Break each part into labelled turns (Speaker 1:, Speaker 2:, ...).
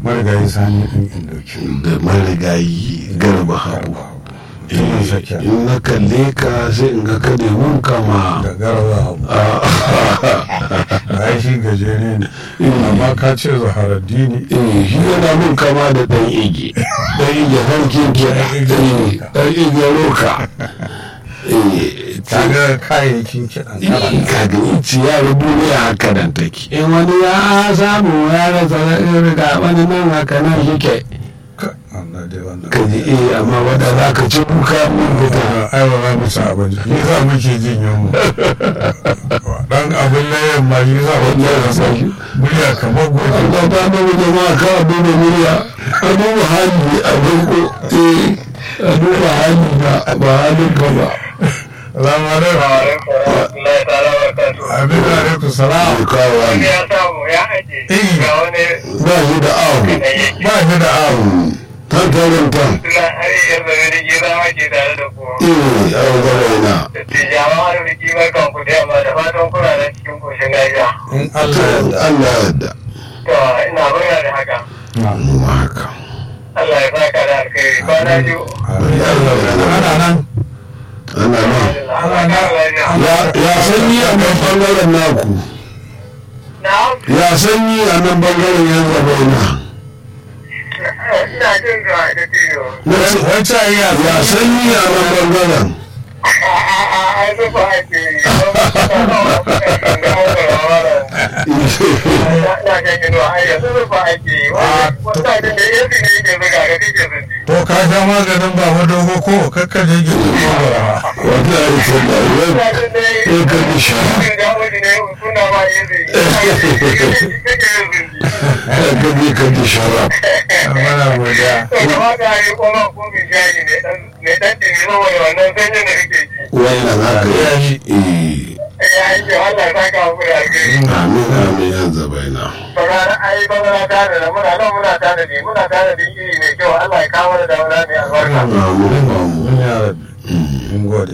Speaker 1: marigayi sani ɗin indoki
Speaker 2: da marigayi garba habu
Speaker 1: Tunan sakiya.
Speaker 2: in na kalle ka sai in ga kada mun kama
Speaker 1: da garba habu ba shi gajere ne amma ka ce zaharaddini
Speaker 2: eh shi yana mun kama da dan igi dan igi harkin kiɗa Eh, dan igi roka eh
Speaker 1: kaga kayayyakin kiɗan kala
Speaker 2: in ka ga ici ya rubu ne haka nan take in wani ya samu ya rasa irin ga wani nan haka nan shike
Speaker 1: ka Allah dai wannan
Speaker 2: ka ji eh amma wanda za ka ci kuka mun fita
Speaker 1: ai ba za mu ci abinci shi za muke jin yunwa dan abin layan ma shi za mu ke rasa murya kamar gobe
Speaker 2: Allah ba mu jama'a ka duba murya a duba hali a farko eh a duba hali na ba halin ka ba
Speaker 1: salamu alaikum abin da alaikum salam
Speaker 2: kawo
Speaker 3: wani
Speaker 2: hali
Speaker 3: ya samu ya aje
Speaker 1: Eh.
Speaker 3: ga wani
Speaker 2: ba shi da ahu
Speaker 1: ba shi da abu
Speaker 2: tan tarin tan
Speaker 3: suna har yanzu da gida ake tare da ku
Speaker 2: eh ahu gaba ina
Speaker 3: da tijawa har da kimar kan ku da yamma da fatan kuna da cikin koshin lafiya
Speaker 1: in Allah ya yarda
Speaker 2: Allah ya yarda
Speaker 3: to ina murna da haka
Speaker 2: mu haka
Speaker 3: Allah ya saka da alkhairi kwana biyu
Speaker 1: ana nan
Speaker 2: ana nan
Speaker 3: Allah ya kara lafiya
Speaker 2: ya ya sanyi a nan bangaren naku
Speaker 3: na'am
Speaker 2: ya sanyi a nan bangaren yan gaba ina
Speaker 3: ina jin ka da tiyo
Speaker 2: na ce
Speaker 1: wancan iya
Speaker 2: ya sanyi a nan bangaren
Speaker 3: ai zuba ake yi na kan gino ai yanzu zuba ake yi wata da da yanzu ne yake zuga ga kake zuci
Speaker 1: to ka sha maganin ba dogo ko kakka je gidan gobara
Speaker 2: wata ya ce da yau ya ka ji sha ya ka ji ka ji shara
Speaker 1: mana godiya
Speaker 2: wannan haka ya shi eh amin amin ya zaba ina amin amin
Speaker 1: mun ya mun gode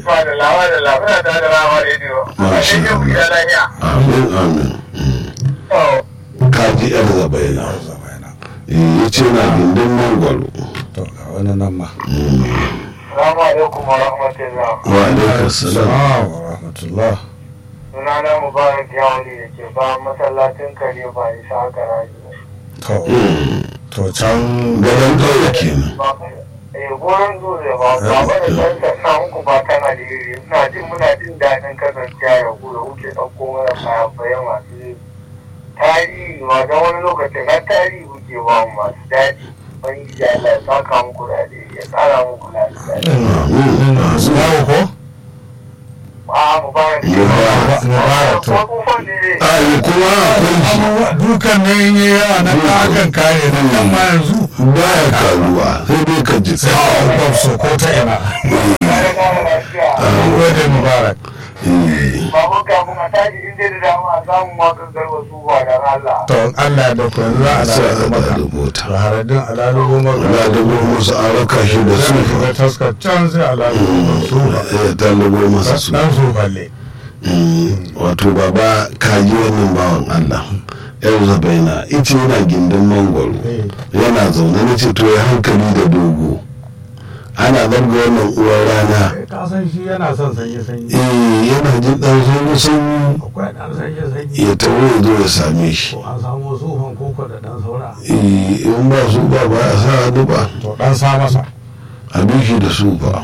Speaker 2: amin amin ka ji yar zaba ina ya ce na gindin mangwaro
Speaker 1: to ga wani nan ma
Speaker 3: Assalamu alaikum wa rahmatullah.
Speaker 2: wa alaikar salam
Speaker 1: assalamu wa rahmatullah
Speaker 3: Sunana Mubarak Yawali da ke ba masallacin kare ba isa haka raji.
Speaker 1: to to can
Speaker 2: gadon ƙauye kenan
Speaker 3: Eh gurin dutse ba ba ba da san sannan muku ba kan alheri. Ina jin muna jin daɗin kasancewa ya ku da kuke ɗauko mana fayafaye masu tarihi ma don wani lokacin har tarihi kuke ba mu masu daɗi. Ubangiji Allah ya saka muku da alheri ya tsara muku lafiya.
Speaker 2: amin
Speaker 1: yawo ko
Speaker 3: A Mubarak.
Speaker 2: Mubarak.
Speaker 1: Mubarak, to.
Speaker 3: Ko kun ne dai.
Speaker 2: ai kuma akwai shi
Speaker 1: abubuwa dukan ne in yi yawa na kakan kare na kan ma yanzu
Speaker 2: baya karuwa sai dai ka ji
Speaker 1: sai a ukwan so ko ta ina
Speaker 3: Kare kare lafiya.
Speaker 1: mun gode mubarak
Speaker 2: Eh,
Speaker 3: babu kafin a tashi in dai da dama a samu makon garba su ba da Allah.
Speaker 1: to Allah ya dauko yanzu za a
Speaker 2: sai
Speaker 1: dawo
Speaker 2: a
Speaker 1: maka
Speaker 2: da mota
Speaker 1: haradin alalubo maka
Speaker 2: na dubo musu an raka shi da
Speaker 1: zai
Speaker 2: sufa
Speaker 1: shiga taskar can sai alalubo maka su
Speaker 2: ya talibo masa su
Speaker 1: dan su balle
Speaker 2: Mm, wato baba kaji wannan bawan Allah yau zabaina ita yana gindin mangwaro yana zaune na ce to ya hankali da dogo ana zarga wannan uwar rana
Speaker 1: ka san shi yana son sanye sanyi
Speaker 2: eh yana jin dan sanyi sanyi
Speaker 1: akwai dan sanye sanyi
Speaker 2: ya tawo ya zo ya same shi
Speaker 1: ko an samu sufan koko da dan saura
Speaker 2: Eh, in ba su ba ba a sa hannu ba
Speaker 1: to dan sa masa
Speaker 2: a bi shi da su ba